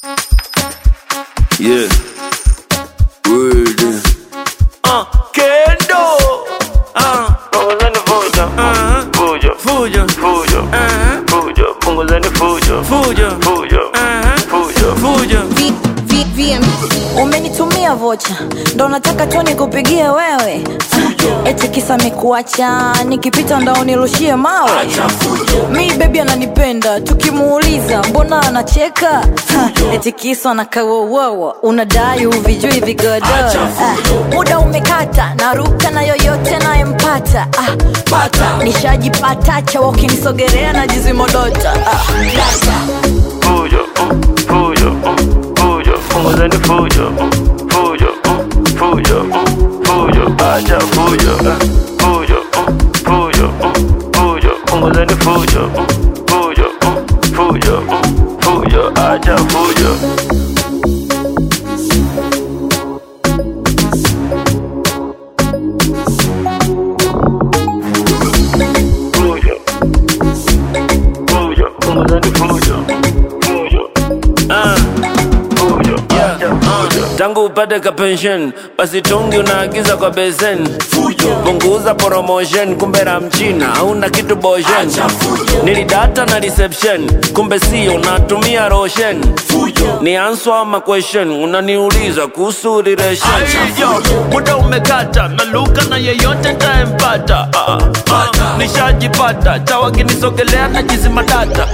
Yeah. Word. Uh, Kendo. Uh, Punguzeni fujo, uh, fujo, fujo. fujo, Uh, fujo, punguzeni fujo, fujo. fujo, Uh, fujo. fujo. V- V- VM. umenitumia vocha ndo nataka tu nikupigie wewe eti kisa mikuacha nikipita ndo unirushie mawe mi bebi ananipenda tukimuuliza mbona anacheka Ha, eti kisa anakawowowo unadai uvijui vigodoro Ah, muda umekata naruka na yoyote nayempata ah, nishajipata chawa ukinisogerea na jizimodota ah, data. Fujo, uh, fujo, uh, fujo, punguzeni fujo, uh, fujo, uh, fujo, uh, fujo, acha fujo, uh, fujo, uh, fujo, uh, fujo, punguzeni fujo, uh, fujo, uh, fujo, uh, fujo, acha fujo. Fujo, fujo, punguzeni fujo, fujo. Uh, Fujo, yeah, acha uh, fujo. tangu upate ka pension basi tungi unaagiza kwa besen punguza promotion kumbe la mchina hauna kitu boshen nilidata na reception kumbe sio unatumia roshen ni answer ama question unaniuliza kuhusu relation Yo, muda umekata naluka na yeyote ntayempata ah, ah, nishajipata chawakinisogelea na jizimadata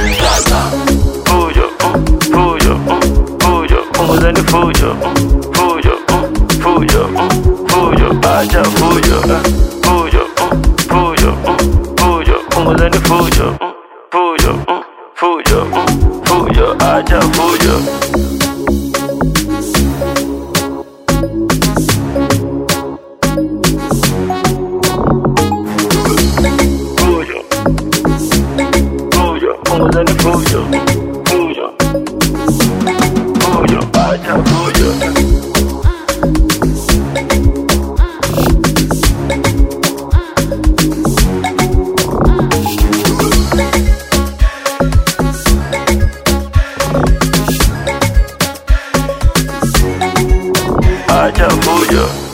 Fujo, uh, fujo, uh, fujo, punguzeni fujo, uh, fujo, uh, fujo, uh, fujo, acha fujo, uh, fujo, uh, fujo, uh, fujo, punguzeni fujo, uh, fujo, uh, fujo, uh, fujo, acha fujo. Fujo, fujo, punguzeni fujo, fujo, fujo, acha fujo. Acha fujo.